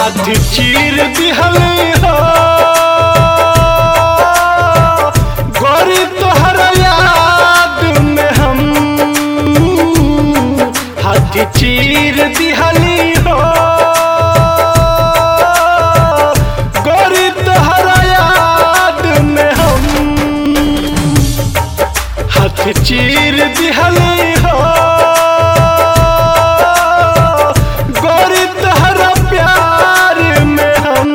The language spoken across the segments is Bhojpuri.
हाथ चीर दिहल हो गोरी तोहर याद में हम हाथ चीर दिहली हो गोरी तोहर याद में हम हाथ चीर दिहली हो गोरी तोहरा प्यार में हम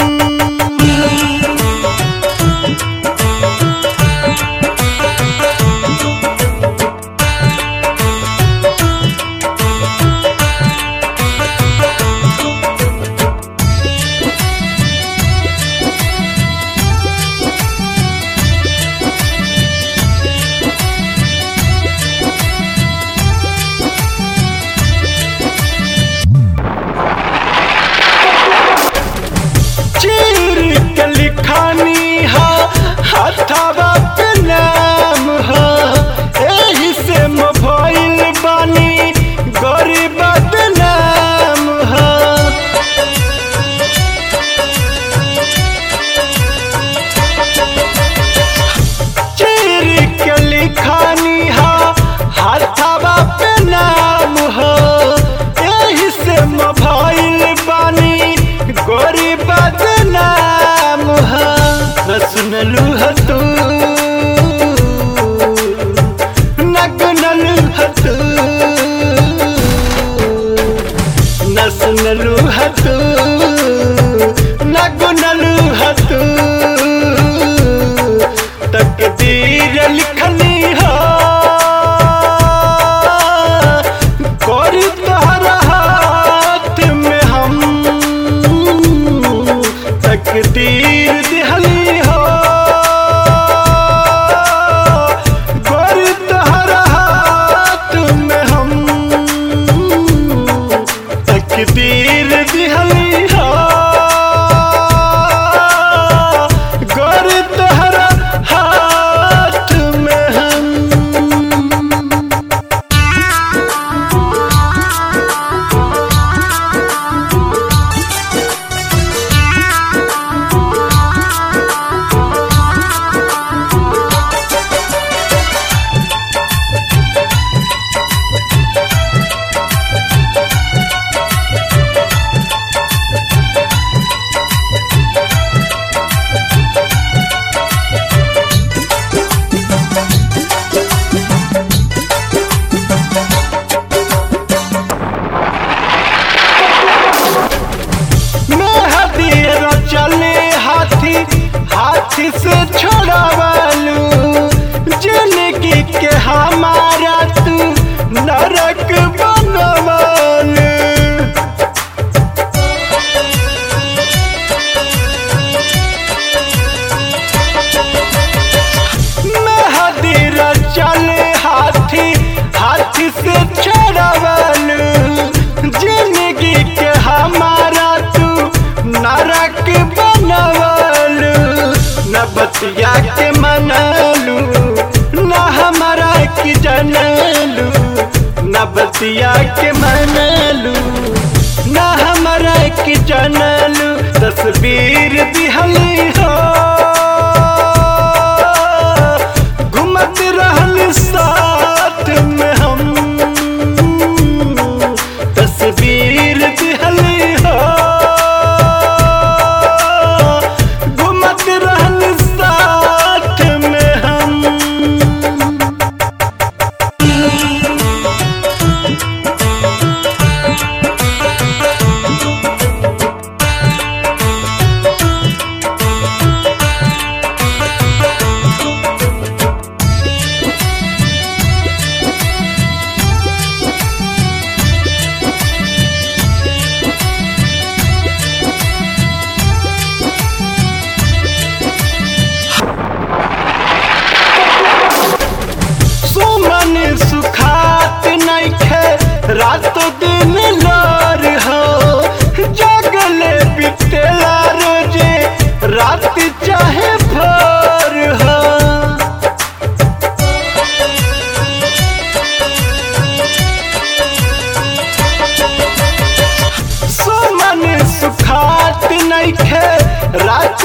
चीर के लिखानी हा हथवा पे नाम हा एही से मोबाइल बानी गरीब बदनाम हा चीर के लिखानी हा हथवा पे नाम हा एही से मोबाइल बानी गोरी बदनाम हा न सुनलू ह तू न गुनलू ह तू न सुनलू ह तू न गुनलू ह तू तकदीर लिखनी हो कोरी तोहरा हाथ में हम तकदीर दिहली हो गोरी तोहरा हाथ में हम तकदीर दिहली हो गोरी तोहरा हाथ में हम मेहदीर चले हाथी हाथी से छोड़ावालू जिंदगी के हमारा तू नरक बनवालू मेहदीर चले हाथी हाथी से छोड़ावालू जिंदगी के हमारा तू नरक बनवालू न बतिया के मनलू न हमारा की जनलू न बतिया के मनलू न हमारा की जनलू तस्वीर दिहली हो घुमत रहल साथ में हम तस्वीर दिहली हो घुमत रहल साथ में हम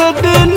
दिन